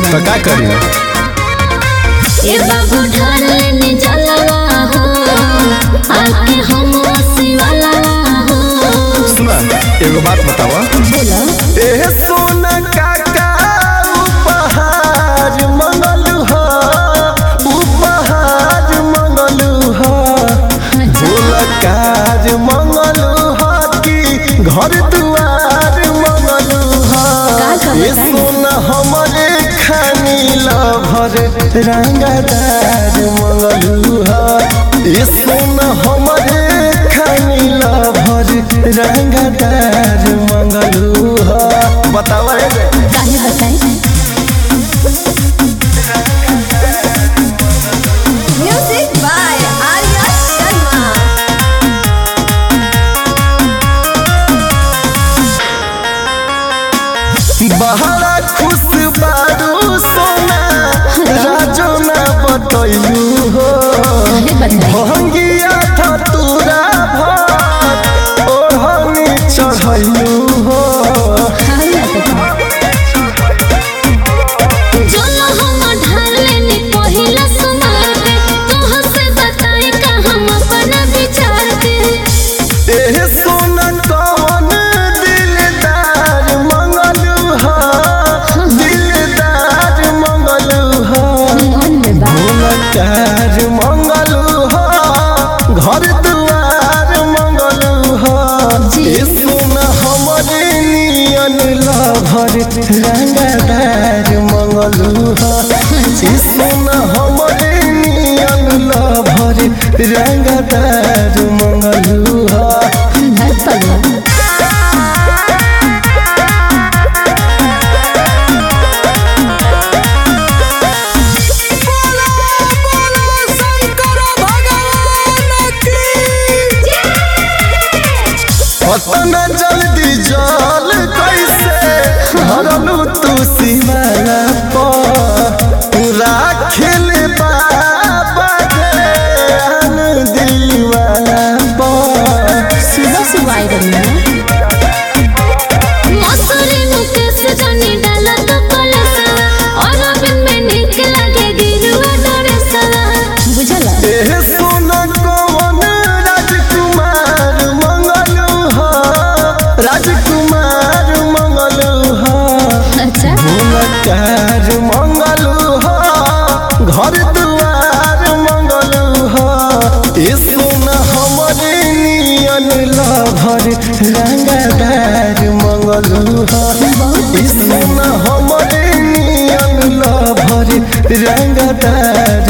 तो का करी ए बाबू ढाल लेने जलवा हो आके हम शिवाला हो सुना एगो बात बतावा बोलो ए सोना काका उपहार मंगलू ह उपहार मंगलू ह भोलकार मंगलू ह कि घर दुआर मंगलू ह का कहता ए सोना हमरे खानी लभर रंगदार मंगलू ह ए सोना हमरे खानी लभर रंगदार मंगलू ह बतावा रे काहे बताई Music by Arya Sharma. बहरा खुश बारू सोना राजो ना बतैलू हो काहे बताई भंगिया धतूरा भात ओढ़नी चढ़ैलू हो हाय जोलो हम ढाल लेने पहिला सुनार के तोह से बताई का हम अपना विचार के एह सोना कौन दिलदार मंगलू हो दिलदार मंगलू हो मन में बा भोलकार मंगलू हो घर दुआर मंगलू हो जी। ए सोना हमरे नियन लभर रंगदार मंगलू हो ए सोना हमरे नियन लभर रंगदार मंगलू हो धर पगला अतना जल्दी जल कैसे भरलू तू सीमाना पर राखिल बाबा ध्यान दीवाना पर सुबह सुबह आई रही है मसूरी मुकेश जानी डाला तो कलसा और बिन में निक लगे गिरुआ डरे सला बुझला एह सोना कौन राजकुमार मंगलू हो राजकुमार मंगलू हो अच्छा भूलकार मंगलू हो घर दुआर मंगलू हो ए सोना हमरे नियन लभर रंगदार मंगलू हो ए सोना हमरे नियन लभर रंगदार